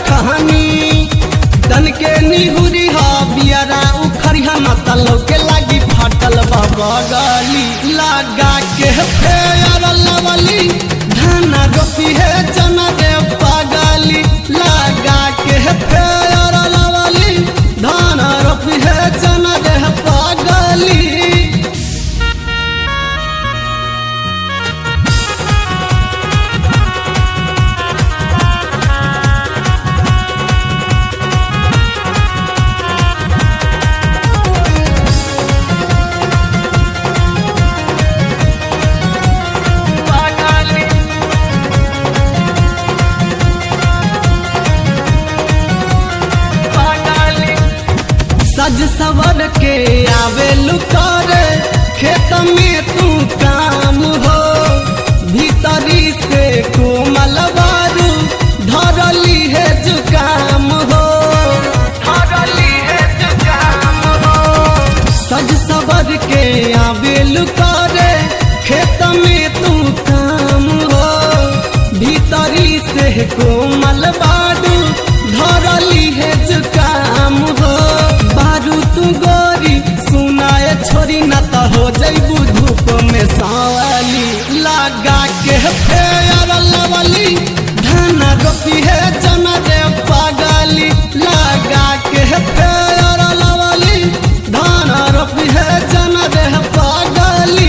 रखनी तन के निहुरी हा बियारा उखरिया न तलो के लागी फाटल बाबा गाली लगा के फेयर लवली धान रोपी है चना रे पागली लगा के फेयर लवली धान रोपी है चना रे पागली सज सवर के आवे लुकारे खेत में तू काम हो भीतरी से कोमल बारू धरली है जुकाम हो धरली है जुकाम हो सज सवर के आवे लुकारे खेत में तू काम हो भीतरी से कोमल बारू धरली है जुकाम हो बारू तू गोरी सुनाए छोरी न त हो जैबू धूप में सावली लगा के फेयर लवली धान रोपी है जना रे पागली लगा के फेयर लवली धान रोपी है जना रे पागली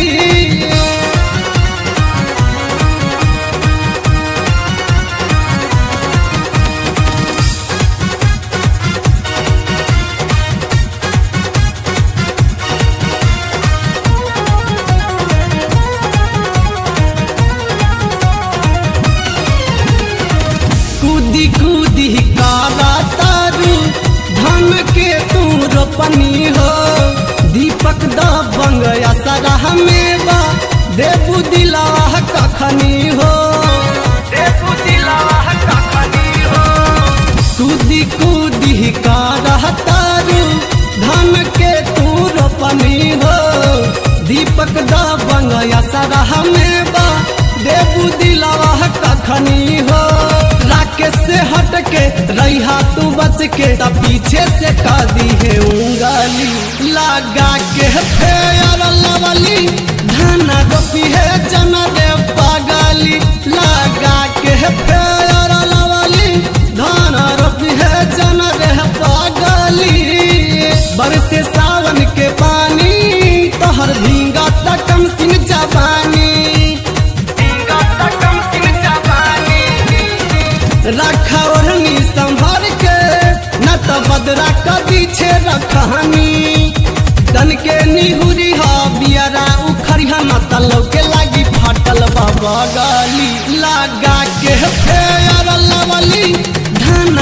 कूदी कूदी काला तारू धन के तू रोपनी हो दीपक द बंगया सरह में बा देबू दिलाह कखनी हो देबू दिलाह कखनी हो कूदी कूदी काला तारू धन के तू रोपनी हो दीपक द बंगया सरह में बा देबू दिलाह कखनी हो राकेश से हट के रहा तू बच के तब पीछे से का दी है उंगली लगा के फेयर लवली धान रोपी है जना रे पागली लगा के फेयर लवली धान रोपी है जना रे पागली बरसे सावन के पानी तोहर भींगा तकम सिंह जवानी रखा ओढ़नी संभर के न तो बदरा का पीछे रखनी तन के निहुरी हा बियारा उखरिया न तलो के लागी फाटल बाबा गाली लगा के फेयर लवली धन